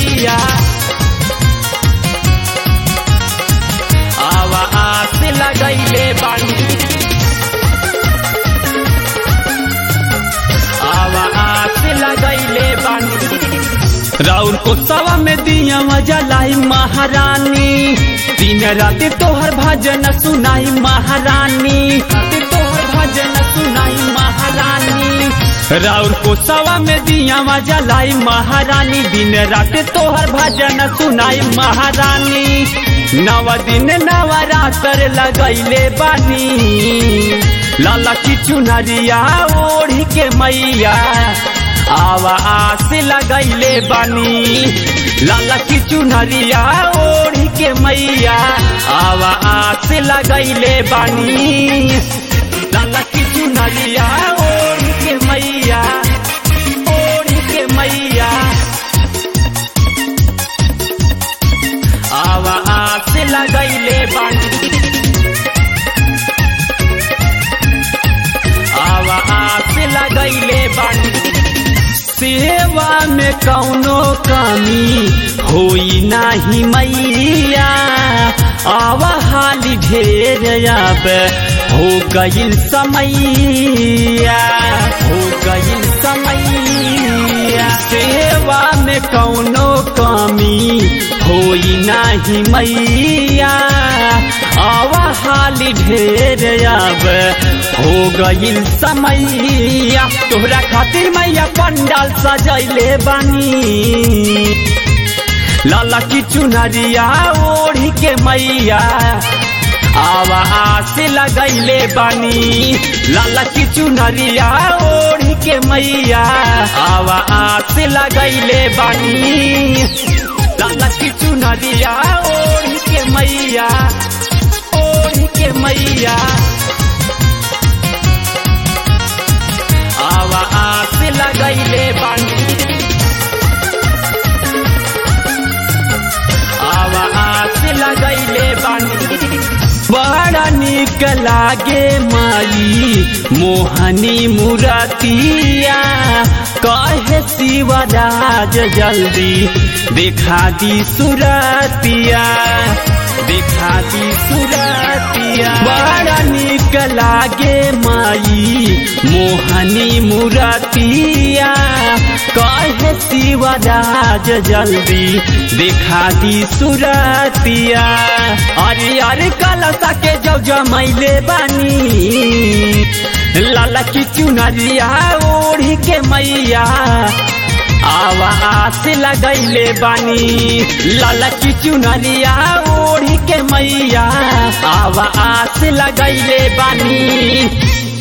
मैया आवा आस लगैले बानी आवा आस लगैले बानी राउर को सवा में दिया जलाई महारानी दिन रात तोहर भजन सुनाई महारानी रात तोहर भजन सुनाई महारानी राउर को सवा में दिया जलाई महारानी दिन रात तोहर भजन सुनाई महारानी नव दिन नवरात्र लगैले बानी लाला की चुनरिया ओढ़ी के मैया आवा आस लगैले बानी लाला की चुनरिया ओढ़ी के मैया आवा आस लगैले बानी लाला की चुनरिया ओढ़ी के मैया ओढ़ी के मैया आवा आस लगैले बानी आवा आस लगैले बानी सेवा में कौनो कमी होई नाही मैया आवा हाली ढेर अब हो गईल समैया हो गईल समैया सेवा में कौनो कमी होई नाही मैया आवा हाली ढेर अब हो गईल समैया तोहरा खातिर मैया पंडाल सजैले बानी लाला की चुनरिया ओढ़ी के मैया आवा आस लगैले बानी लाला की चुनरिया ओढ़ी के मैया आवा आस लगैले बानी लाला की चुनरिया ओढ़ी के मैया ओढ़ी के मैया आवा आस लगैले बानी आवा आस लगैले बानी बड़ा निक लागे माई मोहनी मुरतिया कहे शिवराज जल्दी देखा दी सुरतिया देखा दी सुरतिया बड़ा निक लागे माई मोहनी मुरतिया कहे शिवराज जल्दी देखा दी सुरतिया अरे अरे कलसा के जब जमैले बानी लाला की चुनरिया ओढ़ी के मैया आवा आस लगैले बानी लाला की चुनरिया ओढ़ी के मैया आवा आस लगैले बानी